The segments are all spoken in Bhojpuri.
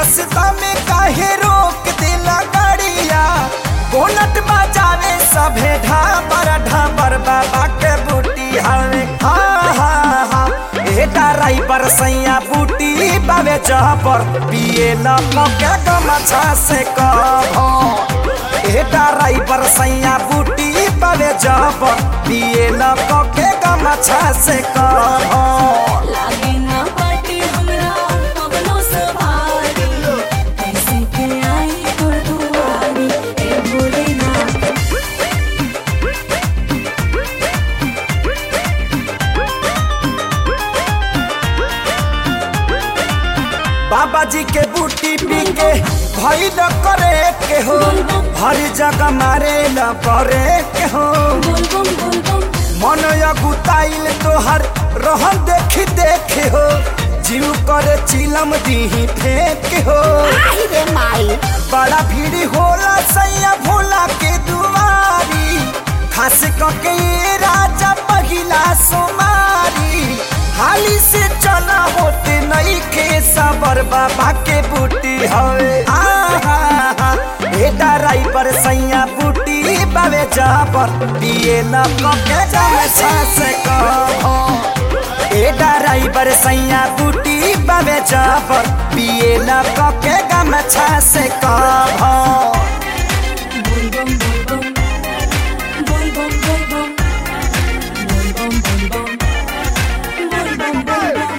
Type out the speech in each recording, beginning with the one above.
रास्ता में काहे रोक देला गाड़िया बोनट बजावे सभे ढाबर ढाबर बाबा के बूटी हवे हाँ हाँ हाँ ए ड्राइवर सैया बूटी बावे जबर पिए न मौके गमछा से कहो ए ड्राइवर सैया बूटी बावे जबर पिए न मौके गमछा से कहो लागे ना पाटी हमरा पगलो सवारी कैसे के आई तोर दुआरी ए भोलेनाथ बाबा जी के बूटी पी के भई न करे के हो हर जगह मारे न करे के हो बोल बम बोल बम मन अगुताइल तोहर रहन देखी देखे हो जीव करे चिलम दीही फेंक हो रे माई बड़ा भीड़ होला सैया भोला के दुआरी खास करके ये राजा पहिला सोमारी हाली से चला होते नई के सबर बाबा के बूटी हवे आहा ए ड्राइवर सैया बूटी बावे जाबर पिए न कके जावे से कहो ए ड्राइवर सैया बूटी बावे जाबर पिए न कके गमछा से कहो बोल बम बोल बम बोल बम बोल बम बोल बम बोल बम बोल बम बोल बम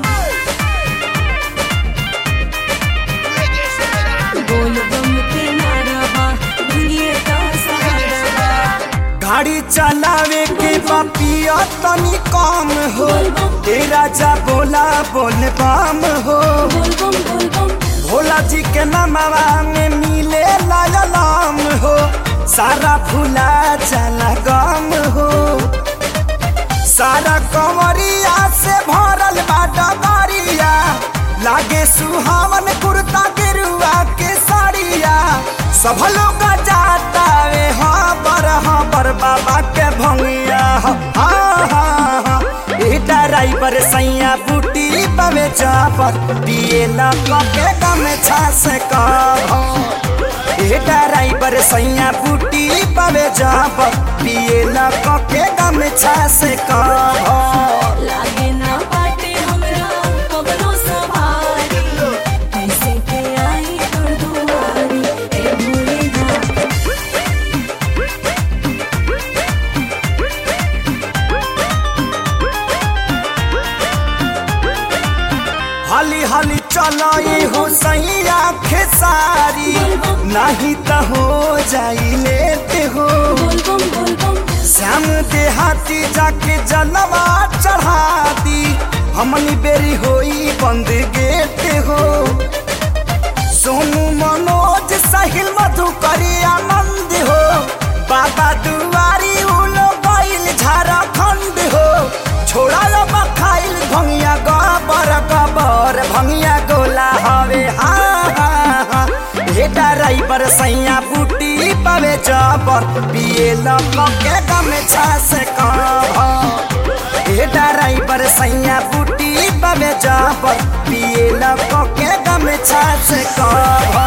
बोल बम के नारा बा दुनिया का सहारा बा गाड़ी चलावे के बपिया तनी कम हो ए राजा बोला बोल बम हो बोल बम बोल बम भोला जी के नमवा में मिले लाम हो सारा फूला चला गम हो सारा कंवरिया से भरल बा डबरिया लागे सुहावन कुर्ता गेरुआ के साड़िया सब लोग जाता वे हाँ बर हाँ बर बाबा के भंगिया हाँ हाँ हाँ ए ड्राइवर सैया बूटी पवे चापर पिए न कके गमछा से कहो ए ड्राइवर सैया बूटी पवे जापर पिए न कके गमछा से कहो लागे ना पाटे हमरा पगलो सवारी कैसे के आई तोर दुआरी ए भोलेनाथ हाली हाली चलो ये हो सैया खेसारी नहीं तो हो जाई लेट हो बोल बम बोल बम श्याम देहाती जाके जलवा चढ़ा दी हमनी बेरी होई बंद गेट हो सोनू मनोज साहिल मधुकरी आनंद हो बाबा दुआरी उलो गईल झारखंड हो छोड़ा लो बखाइल भंगिया गबर गबर भंगिया गोला हवे हाँ हाँ हाँ हे ड्राइवर सैया बूटी पावे जबर पिए ल के गमछा से कहो ए ड्राइवर सैया बूटी पावे जबर पिए ल के गमछा से कहो